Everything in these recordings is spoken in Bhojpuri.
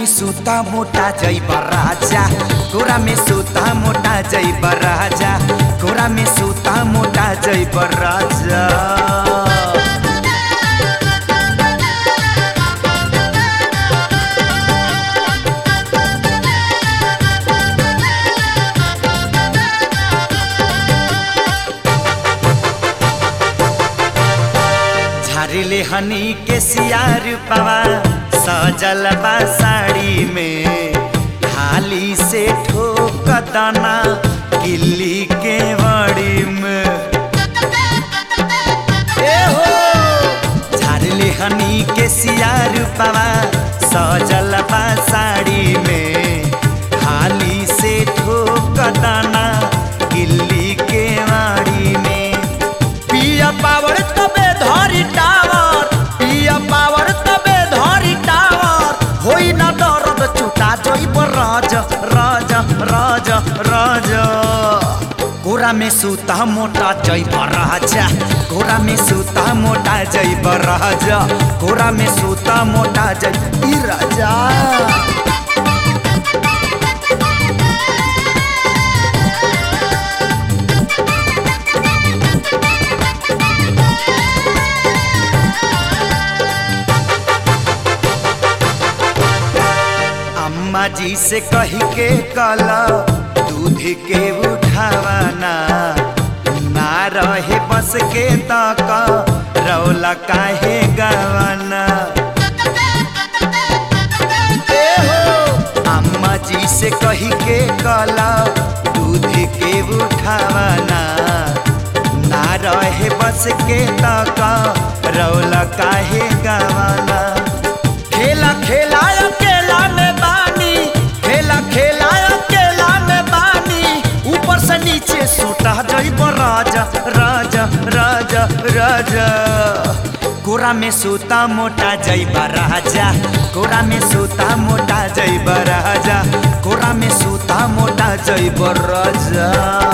में सूता मोटा जैब राजा कोरा में सूता मोटा जैब राजा कोरा में सूता मोटा जैब राजा झारिले हनी के सियार पवा सजल बा साड़ी में हाली से ठोक दाना किल्ली के बड़ी में ए हो झारिले हनी के सियार पवा सजल बा साड़ी में हाली से ठोक दाना किल्ली के वाड़ी में पिया पावर तबे धरी टावर पिया पावर तबे धरी टावर होई ना दर्द चुटा जइब राज राज राज राज गोरा में सूता मोटा जइब राजा गोरा में सूता मोटा जइब राजा गोरा में सूता मोटा जइब ई राजा अम्मा जी से कही के कला दूध के उठावाना ना रहे बस के तक रौला काहे गवाना ए हो अम्मा जी से कही के कला दूध के उठावाना ना रहे बस के तक रौला काहे गवाना खेला खेला अकेला में बानी खेला खेला अकेला में बानी ऊपर से नीचे सोटा जइब राजा राजा राजा राजा गोरा में सूता मोटा जइब राजा गोरा में सूता मोटा जइब राजा गोरा में सूता मोटा जइब राजा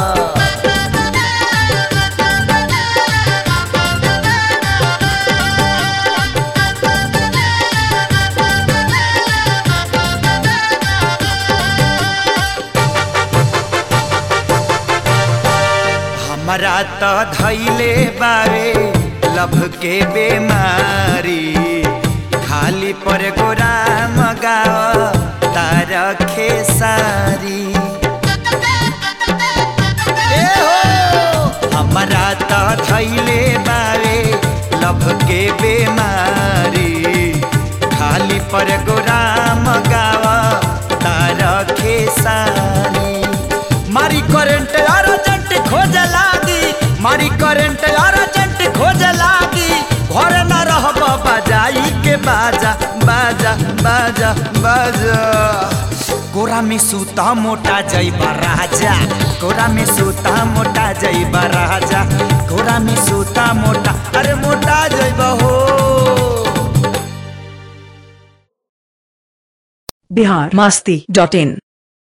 हमरा त धैले बारे लभ के बेमारी खाली पर गोरा मगाव तार खेसारी ए हो हमरा त धैले बारे लभ के बेमारी खाली पर गोरा मगाव तार खेसारी मारी करंट अर्जेंट खोज लागी मारी करंट अर्जेंट खोज लागी घर न रहब बजाई के बाजा बाजा बाजा बाजा गोरा में सूता मोटा जइब राजा गोरा में सूता मोटा जइब राजा गोरा में सूता मोटा अरे मोटा जइब हो बिहार मास्ती डॉट इन